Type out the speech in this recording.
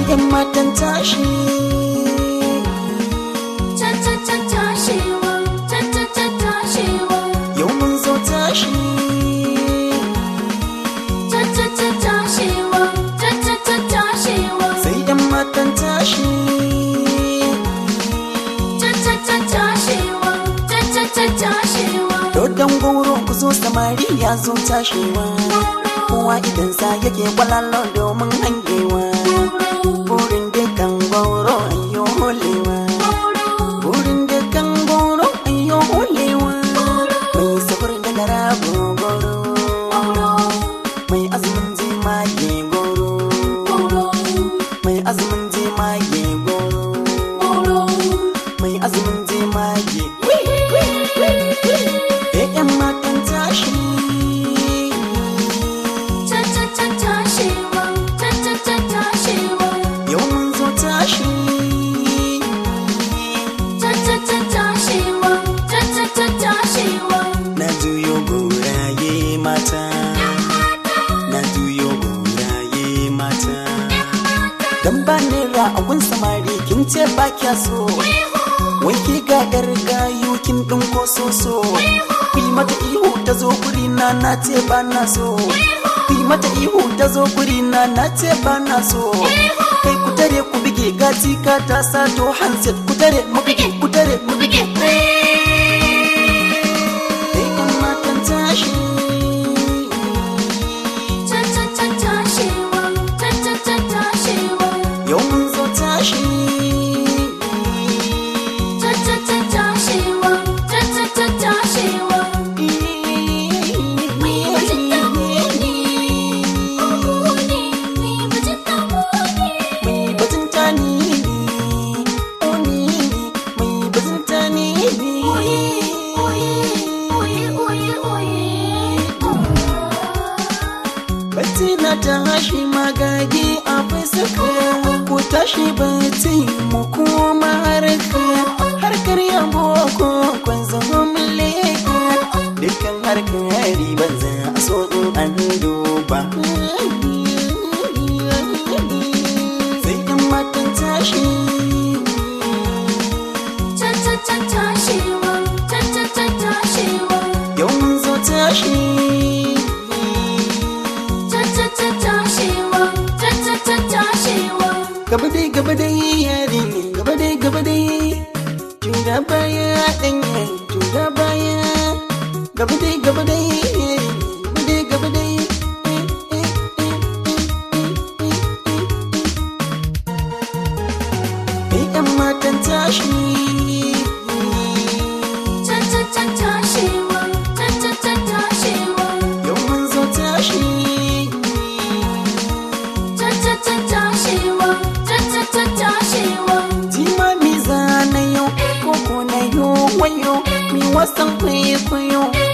'yan matan tashi tashewa tashewa yau mun zo tashi tashewa tashewa sai 'yan matan tashi tashewa tashewa dodon goro ku zo samari ya zo tashewa kowa idan sa yake kwalalo domin hangewa burin dukan goro ayyo holewa burin dukan goro ayyo holewa mai safar da garabo goro mai azumin jimage goro mai azumin jimage goro mai azumin jimage eh yan matan tashi yau mun zo tashi na juyo goraye mata na juyo goraye mata dan ba naira a gun samari kin ce ba kya so wai ki ga yar gayu kin din ko soso ku yi mata ihu ta zo guri na na ce ba na so ku yi mata ihu ta zo guri na na ce ba na so kai ku tare ku bige gati ka ta sato handset ku tare mu bige ku tare mu bige Kai yan matan tashi yau mun zo tashi mai batun tani oni mai batun tani batti na tashi magagi a fuska ku tashi batti mu koma harka harkar yabo ko kwan zama muleka dukkan harkar riban za a so in an duba sai yan matan tashi yau mun zo tashi gaba dai gaba dai yari ne gaba dai gaba dai tura baya danya tura baya gaba dai gaba dai yari ne gaba dai gaba dai Kai yan matan tashi yau mun zo tashi jima mi zana yau koko na yo wayo mi wasan kwaikwayo